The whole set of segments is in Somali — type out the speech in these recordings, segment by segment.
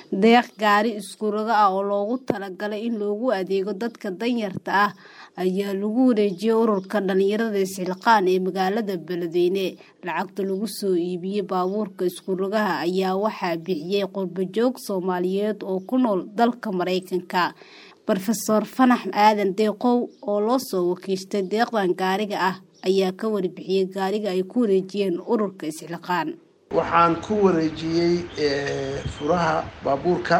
deeq gaari iskurogo ah oo loogu talagalay in loogu adeego dadka danyarta ah ayaa lagu wareejiyay ururka dhalinyarada isxilqaan ee magaalada beledweyne lacagta lagu soo iibiyey baabuurka iskurogaha ayaa waxaa bixiyey qurbajoog soomaaliyeed oo ku nool dalka mareykanka rofeor fanax aadan deeqow oo loo soo wakiishtay deeqdan gaariga ah ayaa ka warbixiyey gaariga ay ku wareejiyeen ururka isxilqaan waxaan ku wareejiyey furaha baabuurka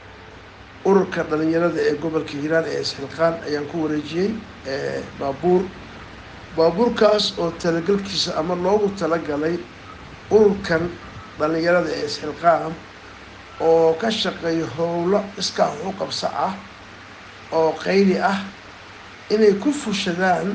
ururka dhalinyarada ee gobolka hiiraan ee isxilqaan ayaan ku wareejiyey baabuur baabuurkaas oo talagalkiisa ama loogu talagalay ururkan dhalinyarada ee isxilqaan oo ka shaqeeya howlo iskaa waxu qabso ah oo qayli ah inay ku fushadaan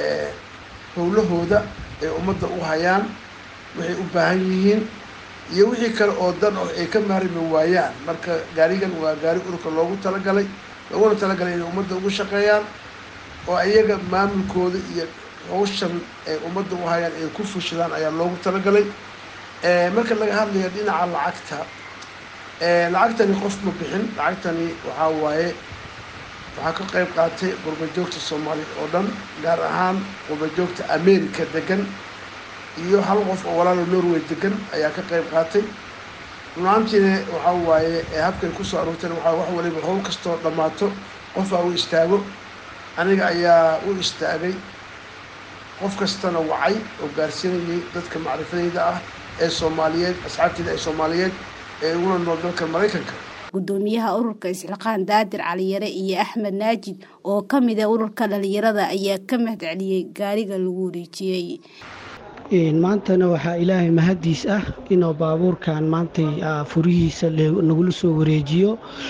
howlahooda ay ummadda u hayaan waxay u baahan yihiin iyo wixii kale oo dan oh ay ka maarmi waayaan marka gaarigan waa gaari ururka loogu talagalay looguna talagalay inay ummadda ugu shaqeeyaan oo iyaga maamulkooda iyo hawshan ay ummadda u hayaan ay ku fushadaan ayaa loogu talagalay marka laga hadlayo dhinaca lacagta lacagtani qof ma bixin lacagtani waxaa waaye waxaa ka qayb qaatay qurbajoogta soomaaliya oo dhan gaar ahaan qurbajoogta america degan iyo hal qof oo walaalo norway degan ayaa ka qayb qaatay runaantiina waxaa waaye habkay kusoo aruurteen waxaa wax waliba howl kastoo dhammaato qofaa u istaago aniga ayaa u istaagay qof kastana wacay oo gaarsiinayay dadka macrifadeyda ah ee soomaaliyeed asxaabteyda ee soomaaliyeed ee uguna nool dalka maraykanka gudoomiyaha ururka isxilqaan daadir caliyare iyo axmed naajid oo ka mid a ururka dhalinyarada ayaa ka mahad celiyey gaariga lagu wareejiyey maantana waxaa ilaahay mahadiis ah inuu baabuurkan maantay furihiisa nagula soo wareejiyo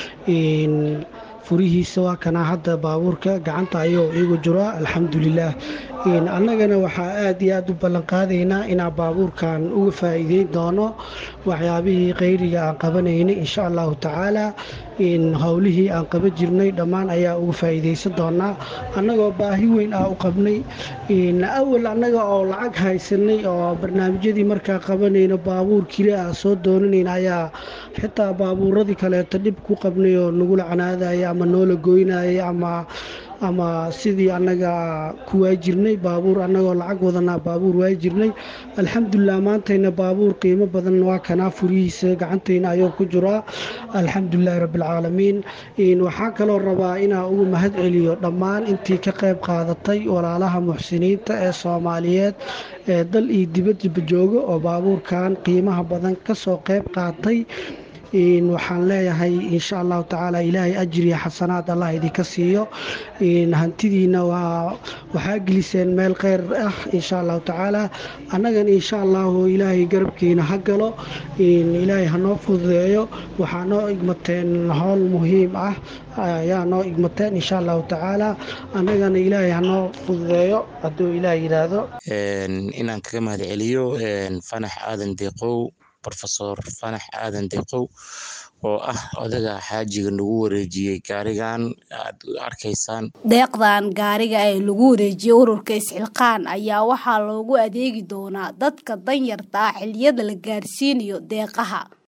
furihiisa waa kanaa hadda baabuurka gacanta ayuu iigu jiraa alxamdulilaah annagana waxaa aad iyo aad u ballanqaadaynaa inaan baabuurkan uga faa'iideyn doono waxyaabihii khayriga aan qabanaynay insha allahu tacaala howlihii aan qaban jirnay dhammaan ayaa uga faa'iidaysan doonaa annagoo baahi weyn ah u qabnay awal annaga oo lacag haysanay oo barnaamijyadii markaa qabanayno baabuur kili ah soo doonanayna ayaa xitaa baabuuradii kaleeto dhib ku qabnay oo nagula canaadaya ama noola goynaya ama ama sidii annaga ku waajirnay baabuur annagoo lacag wadanaa baabuur waajirnay alxamdulilah maantayna baabuur qiimo badan waa kanaa furihiisa gacantayna ayuu ku jiraa alxamdulilahi rabbialcaalamiin waxaa kaloo rabaa inaa ugu mahad celiyo dhammaan intii ka qayb qaadatay walaalaha muxsiniinta ee soomaaliyeed ee dal iyo dibadba jooga oo baabuurkan qiimaha badan kasoo qayb qaatay waxaan leeyahay insha allahu tacaala ilaahay ajriya xasanaad allah idinka siiyo hantidiina waxaa geliseen meel kheyr ah insha allahu tacaala annagan insha allahu ilaahay garabkiina ha galo ilaahay hanoo fududeeyo waxaa noo igmateen howl muhiim ah ayaa noo igmateen insha allahu tacaala annagana ilaahay hanoo fududeeyo hadduu ilaah yidhaahdo inaan kaga mahad celiyo fanax aadan deeqow rofesor fanax aadan deeqow oo ah odaga xaajiga nagu wareejiyey gaarigan aad arkaysaan deeqdan gaariga ee lagu wareejiyey ururka isxilqaan ayaa waxaa loogu adeegi doonaa dadka danyarta ah xiliyada la gaarsiinayo deeqaha